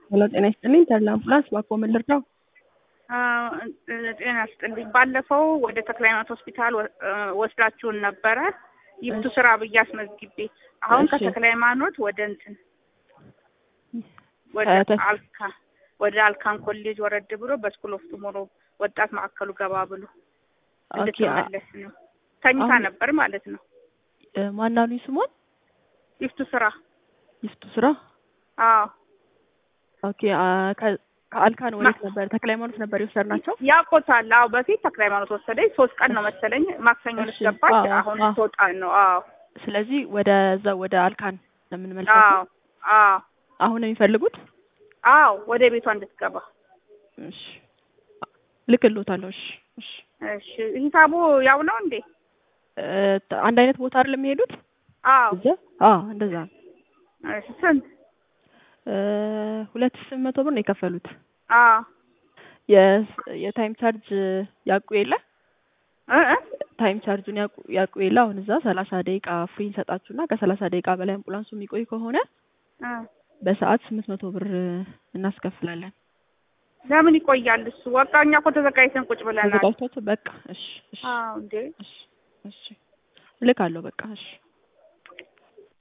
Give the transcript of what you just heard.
ሄሎ ጤና ይስጥልኝ ተድላ አምቡላንስ ባኮ ምን ልርዳው? ጤና ይስጥልኝ። ባለፈው ወደ ተክለ ሃይማኖት ሆስፒታል ወስዳችሁን ነበረ ይፍቱ ስራ ብዬ አስመዝግቤ አሁን እሺ። ከተክለ ሃይማኖት ወደ እንትን ወደ ከተ- አልካ ወደ አልካን ኮሌጅ ወረድ ብሎ በስኩል ኦፍ ቱሞሮ ወጣት ማዕከሉ ገባ ብሎ ኦኬ አ- እንድትመለስ ነው። ተኝታ አሁን- ነበር ማለት ነው። እ፣ ማናሉኝ ስሟን ይፍቱ ስራ ይፍቱ ስራ አዎ ኦኬ አ፣ ከ- ከአልካን ወዴት ነበር? ተክለ ሃይማኖት ነበር የወሰድናቸው። ያውቆታል። አዎ በፊት ተክለ ሃይማኖት ወሰደኝ። ሶስት ቀን ነው መሰለኝ ማክሰኞ ዕለት እሺ። ገባች። አዎ፣ አሁን አዎ። ትወጣ ነው። አዎ ስለዚህ ወደዛ ወደ አልካን ነው የምንመልሳቸው። አዎ አዎ አሁን ነው የሚፈልጉት? አዎ ወደ ቤቷ እንድትገባ እሺ ልክልዎታለሁ። እሺ እሺ እሺ። ሂሳቡ ያው ነው እንዴ? እ፣ ተ- አንድ አይነት ቦታ አይደለም የሚሄዱት? አዎ እዛ አዎ እንደዛ ነው። እሺ። ስንት? እ፣ ሁለት ሺህ ስምንት መቶ ብር ነው የከፈሉት። አዎ የስ- የታይም ቻርጅ ያውቁ የለ እ እ ታይም ቻርጁን ያውቁ ያውቁ የለ አሁን እዛ ሰላሳ ደቂቃ ፍሪ እንሰጣችሁና ከሰላሳ ደቂቃ በላይ አምቡላንሱ የሚቆይ ከሆነ እ በሰዓት ስምንት መቶ ብር እናስከፍላለን። ለምን ይቆያል እሱ? በቃ እኛ እኮ ተዘጋጅተን ቁጭ ብለናል። ተዘጋጅታችሁ በቃ እሺ እሺ አዎ እንዴ እሺ እሺ እልካለሁ በቃ እሺ